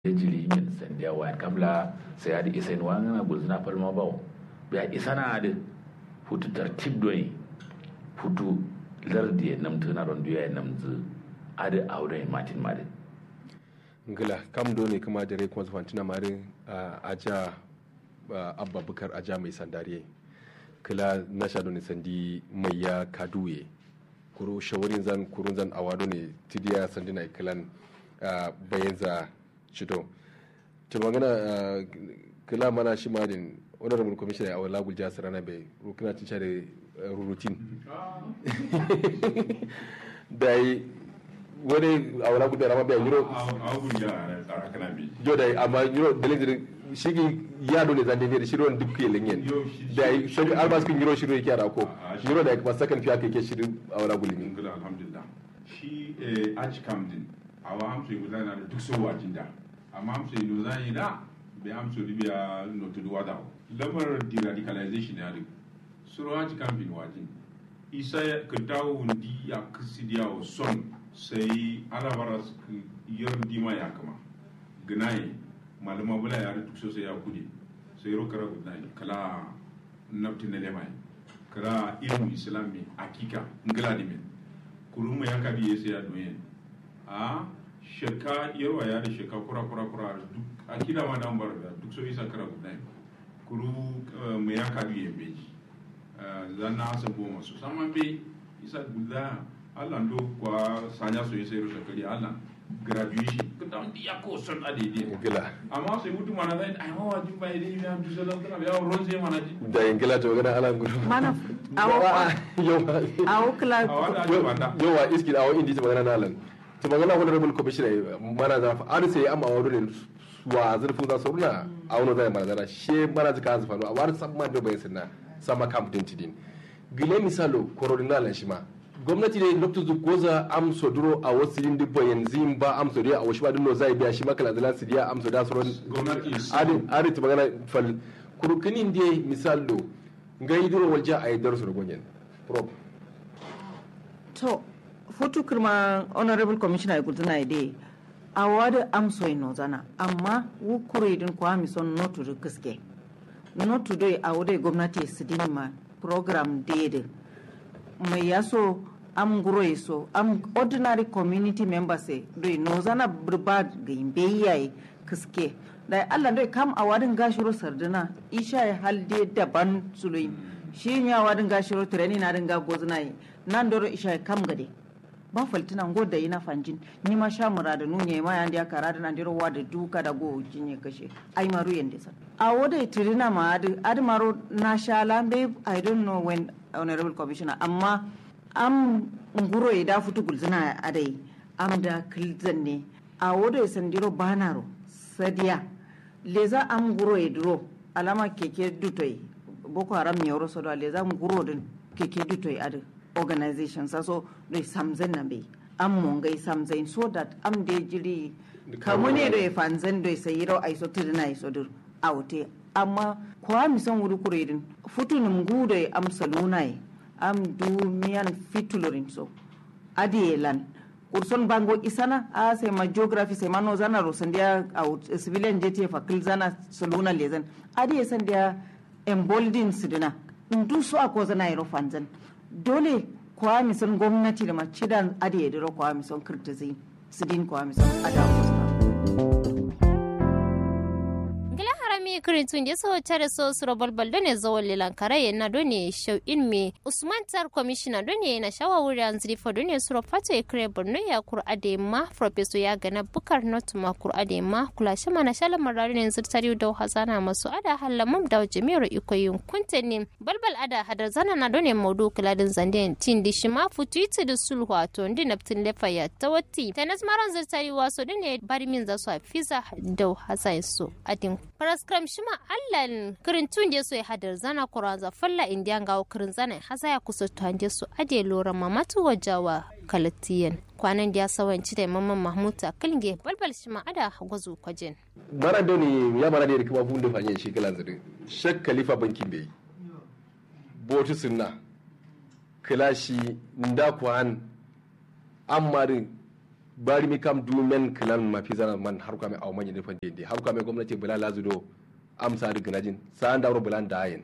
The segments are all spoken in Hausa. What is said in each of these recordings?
jili min sandiya wayan kamla sai adi isa in wangana gulzina palma bawo biya isa na adi futu tartib doyi futu lardi ya namtu na ron duya ya namtu adi aure matin madi ngila kam do ne kuma dare kuma zufantina mari aja abba bukar aja mai sandariye kila na sha ne sandi mai ya kaduye kuro shawarin zan kurun zan awado ne tidiya sandina kilan bayan za cito ta magana kila mana shi madin honorable commissioner a wala gulja sarana bai rukuna cin share rurutin da yi wani a wala gulja rama bai yiro jo da amma yiro dalilin shigi ya dole zan dai shiro duk ke lenyen da yi shi albas kin yiro shiro yake ko yiro da kuma sakan fiya kai ke shirin a wala gulmi alhamdulillah shi aji kam din awa hamsu yi na da duk so wajin da amma hamsu yi no zan yi da bai hamsu libya no to do wada lamar deradicalization ya duk suro aji kam bin wajin isa ka dawo wundi ya kasidiya wa son sai alabara yar dima ya kama ganaye malama bula ya duk so sai ya kudi sai ro kara gudai kala nafti na lemai kara ilmu islami akika ngala dimin kuruma ya kabi yese ya doyen a sheka yarwa ya da sheka kura kura kura duk a kida ma dan bar duk so isa kara gudai kuru mu ya kabi ye beji zanna asa bo masu saman be isa guda Allah ndo kwa sanya so yese rusa kali Allah graduation kita ndi ya ko son adede gila amma sai mutu mana zai ai ma wajin bai dai ya dusa da kana ya ronze mana ji da yin gila to gana ala gudu mana awo yawa awo kila a wanda ake banda yawa iski awo indi ta magana nalan ta magana honorable commissioner mana za fa ar sai amma awo ne wa zurfin za su runa a wani zai mana zana she mana zika hanzu fano a wani sabman da bai sinna sama camp din tidin gile misalo coronal shi ma gwamnati ne lokacin zu goza am soduro a wasu yin dubba yanzu ba am sodiya a wasu ba dinno zai biya shi makala da lasu diya am soda soron gwamnati adin adin ta magana fal kurkunin da misalo ngai duro walja a yi darsu da gonyen prob to futu kirma honorable commissioner ya gudana ide a wada amso ino zana amma wu kure din kwa mi son notu da gaske notu dai a wadai gwamnati su ma program daidai mai yaso am guro so am ordinary community members e doi no zana burba ga imbe yayi kiske da Allah doi kam a wadin gashiro sardina isha ya halde daban suloi shi ya wadin gashiro treni na dinga gozna yi nan doro isha ya kam gade ba faltina ngo da ina fanjin ni ma sha mura da nunye ma yandi aka rada nan diro wada duka da go jinye kashe ai maru yende san a woda tirina ma adi adi maro na sha lambe i don't know when honorable commissioner amma am nguro ya da futu gulzina adai am da kilzan ne a woda ya sandiro banaro sadiya leza am nguro ya duro alama keke dutoy boko haram nyoro sodo leza nguro din keke dutoy adi organization saso do samzen na be am mongai samzen so that am de jiri kamune do e fanzen do sai ro ai so tudina ai so dur aute amma kwa mi son wuri kuredin futunum gude am salunai am du miyan fitulorin so adi lan kurson bango isana a sai ma geography sai ma no zana ro sandia out civilian jeti fa kil zana saluna lezen adi sandia embolden sidina ndu so ako zana ro fanzan dole kwa mi son gwamnati da ma cidan adi ediro kwa mi son kirtizin sidin kwa mi son adawo mi kirin je so tare so suro balbal do ne zawon lilan karaye na do ne shau in me usman tar commissioner do ne na shawa wuri an zrifa do ne suro fato e kire borno ya kur ade ma professor ya gana bukar not ma kur ade ma kula shi mana shala marari ne zirtari da hazana masu ada halamam da jami'ar ikoyin kunte ne balbal ada hadar zana na do ne maudu kuladin zande tin di shi ma futu iti da sulhu to ndi naptin lefa ya tawatti tanas maran zirtari waso do ne bari min za su a fiza da hazai so adin paraskram shima allan kirin tun je so ya hadar zana kuranza falla indiyan gawo kirin zana hasa ya kusa tanje su ade lora mamatu wajawa kalatiyan kwanan da ya sawanci da mamman mahmuta kilinge balbal shima ada gwazo kwajin mana da ne ya mana da kuma bunde fanye shi kalan zire shek khalifa bankin bai botu sunna kilashi nda kwan amarin bari mi kam du men kilan ma fi zana man har kame aw manyi defan dende har kame gwamnati bula lazudo amsa da ginajin sa an dauro bulan da ayin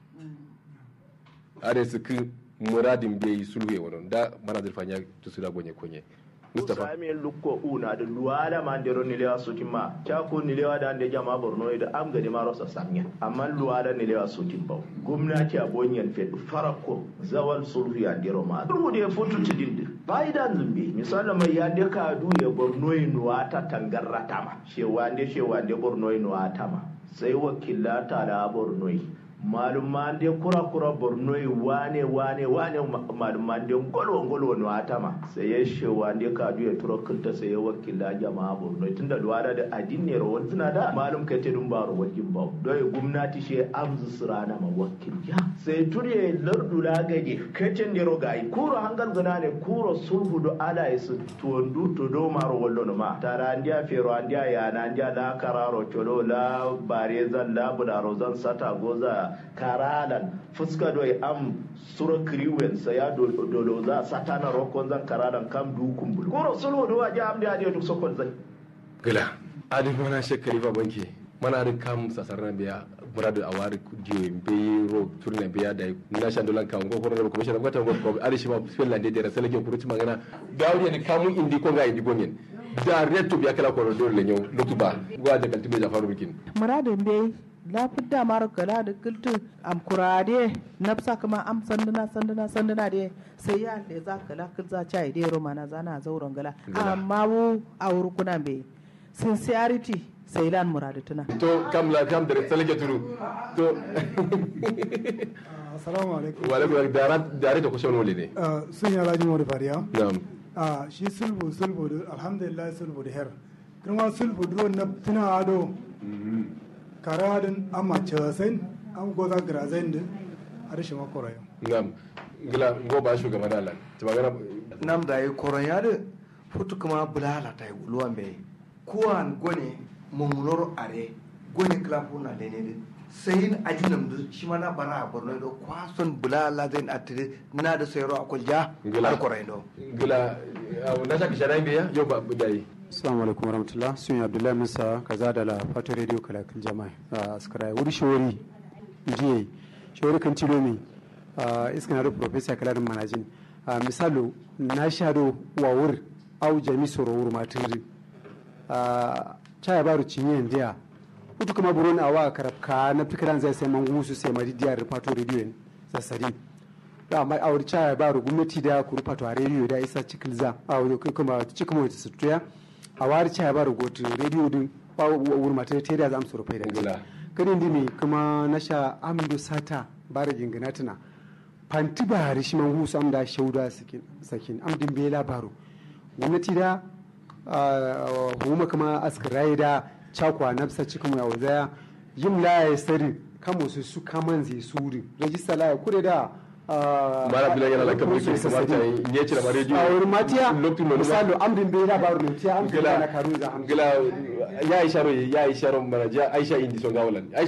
are su ki muradin bai sulwe wannan da mana zurfanya tusu da gonye konye Mustapha Sami lukko una da luwala ma ndero nilewa sutima chako nilewa da ande jama borno da am gadi ma rosa samnya amma luwala nilewa sutim baw gwamnati a bonyan fe farako zawal sulhu ya ndero ma sulhu da futu tidinde faida zumbi misali mai ya de ka du ya borno nuwa ta tangarrata ma shewande shewande borno nuwa ta ma sai wakilata da borno malumman de kura kura borno wane wane wane malumman de ngolo ngolo no atama sai ya shewa de ka du ya turo kunta sai ya wakila jama'a borno tunda duwada da adinne ro wantuna da malum kai te dun baro wakin ba do ya gumnati she amzu surana ma wakil ya sai turiye lardu la gaje kacin de ro gai kuro hangal gana ne kuro sulhu do ala isu tuwandu to do maro wallo no ma tara andiya fero andiya yana andiya la kararo cholo la barezan la budaro zan sata goza karalan fuska do am sura kriwen sa ya dolo za satana rokon zan karalan kam du kumbul ko sulhu do waje am da duk sokon zai gila adin mana shekari ba banki mana adin kam sasarna biya muradu awari jiwe be ro turna biya da na shan dolan kan ko ko ko mishan ko ko ko ari shi ma finland de rasalake kuruci magana gawri ne kamun indi ko ga indi gonyen da reto biya kala ko do le nyo lutuba gwa da kaltibe da faru bikin muradin bai lafid da mara kala da kiltu am kurade nafsa kuma am sanduna sanduna sanduna de sai ya le za kala kil za chai de roma na zana zauren gala amma wu a wurkuna be sincerity sai lan muradituna to kam la kam da rasalake turu to assalamu alaikum wa alaikum dara dare da kusan wole ne sun yi alhaji mori fariya na'am a shi sulbu sulbu da alhamdulillah sulbu da her kuma sulbu duro na tuna ado karadin amma cewasen an goza girazen da a rashin makorayo na'am gila go ba shugaba da Allah ta magana nam da yi koron ya da futu kuma bulala ta yi wuluwan bai kuwan gone mummunor are gone klafu na da ne da sayin ajinam da shi ma na bara a borno da kwason bulala zai na tire na da sayarwa a kulja har korai do gila na shaka shara biya yau ba dai assalamu alaikum warahmatullah sun yi abdullahi musa kaza da la fato radio kalakal jama'a a askara wuri shawari jiye shawari kan tilo mi iskan hado professor kalarin manajin misalo na shado wa wur au jami soro wur matiri chaya baru cinye ndiya utu kama buron awa karabka na fikiran zai sai mangu su sai mari diyar fato radio sassari da mai awar chaya baru gwamnati da ku fato a radio da isa cikilza a wuri kuma cikin wata sutuya a wari chaya baru gotu radio din wuri mata ta da za mu surfai da gila kadin dimi kuma na sha amdo sata bara gingina tuna fanti ba hari shi man husu am da shauda sakin am din bai labaru gwamnati da huma kuma askirai da chakwa nafsa cikin ya wazaya yin laye sari kamo su su kaman zai suri rajista laye kure da mara bila yana la kabri ko kamata ne ce da radio a wurin matiya misalo amrin bai labaru ne tiya am na karu za am gila ya isharo ya isharo maraja aisha indi so gawalan